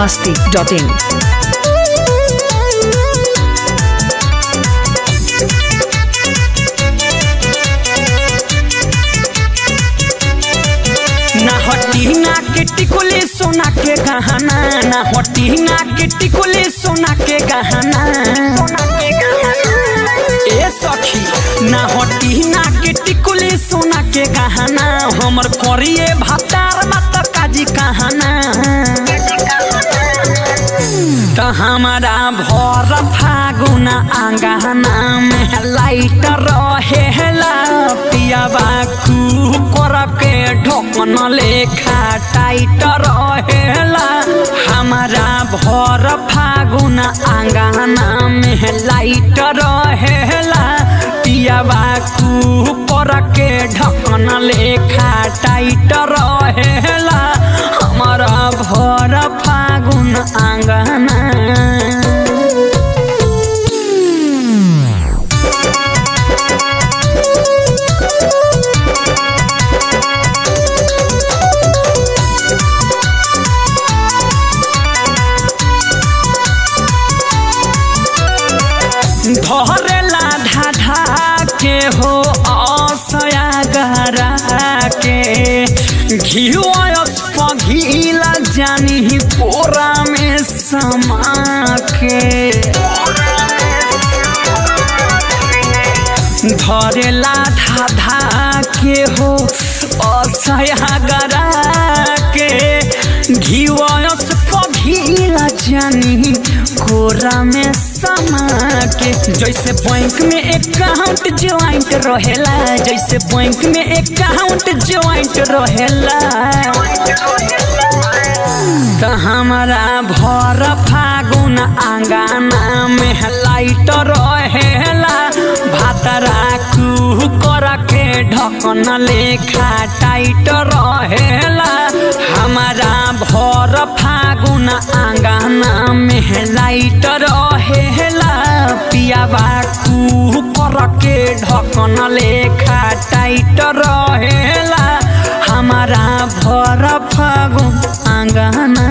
masti.in. ना हटी ना के टिकुली सोना के गहना ना हटी ना के टिकुली सोना के गहना ए सखी ना हटी ना के टिकुली सोना के गहना हमर करिए भातार मत काजी कहना त हमारा भर फागुन आंगना में लाइट रहेला पियाबा कुकर के ढोकन लेखा टाइट रहेला हमारा भर फागुन आंगना में लाइट रहेला पियाबा कुकर के ढकन लेखा टाइट रहेला हमारा भर फागुन आंगना धरेला ढाढा के हो असया गहरा के घिवस पघिला जानी पोरा में समा के धरेला धाधा के हो असया गरा के घिवस पघिला जानी कोरा में समा के जैसे बैंक में अकाउंट ज्वाइंट रहेला जैसे बैंक में अकाउंट ज्वाइंट रहेला त हमारा भर फागुन आंगना में लाइट रहेला भातरा कुकर के ढकन लेखा टाइट रहेला हमारा भर फागुन आंगना में लाइट रहेला पियाबा कुकर के ढकन लेखा टाइट रहेला हमारा भर फागुन आंगना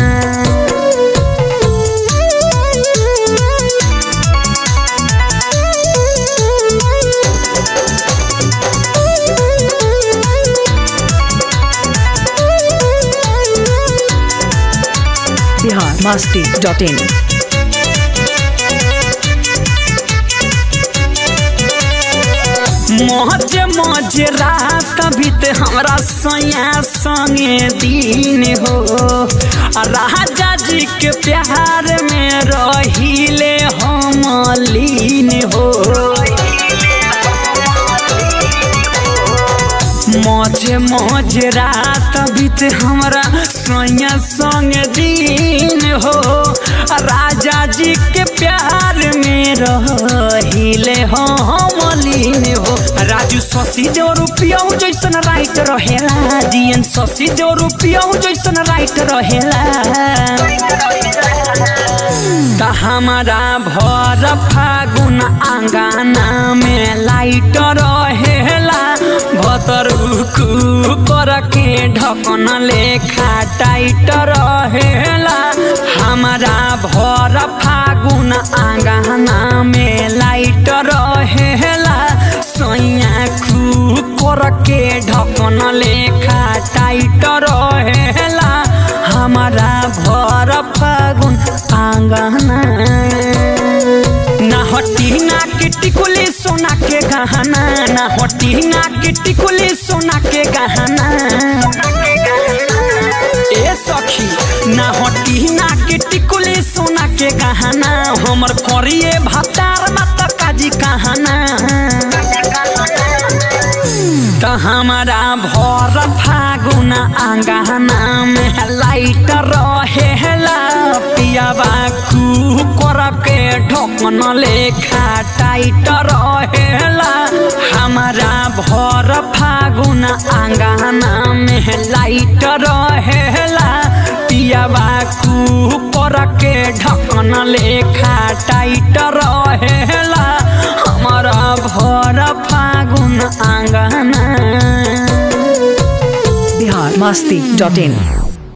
Bihar masti.in. मौज मौज रात बीत हमरा सैया संगे दिन हो आ राजा जी के प्यार में रहिले हम लीन हो मौज मौज रात बीत हमरा सैया संग दिन हो आ राजा जी के प्यार में रहिले हम लीन हो राजू शशि जो रुपया जैसन राइट रहेला जीएन शशि जो रुपया जैसन राइट रहेला त हमारा भर फागुन आंगना में लाइट रहेला भतर कर के ढकन लेखा टाइट रहेला हमारा भर फागुन आंगना में लाइट रहेला सैया कर के ढकन लेखा टाइट रहेला हमारा भर फागुन आंगना ना हटी ना के टिकुली सोना के गहना ना हटी ना के टिकुली सोना के गहना ए सखी ना हटी ना के टिकुली सोना के गहना हमर करिए भातार मत काजी कहना त हमारा भर फागुन आंगना में लाइट रहेला पियाबा कुकर के ढकन लेखा टाइट रहेला हमारा भर फागुन आंगना में लाइट रहेला पियाबा कुकर के ढकन लेखा टाइट रहेला हमारा भर फागुन आंगना biharmasti.in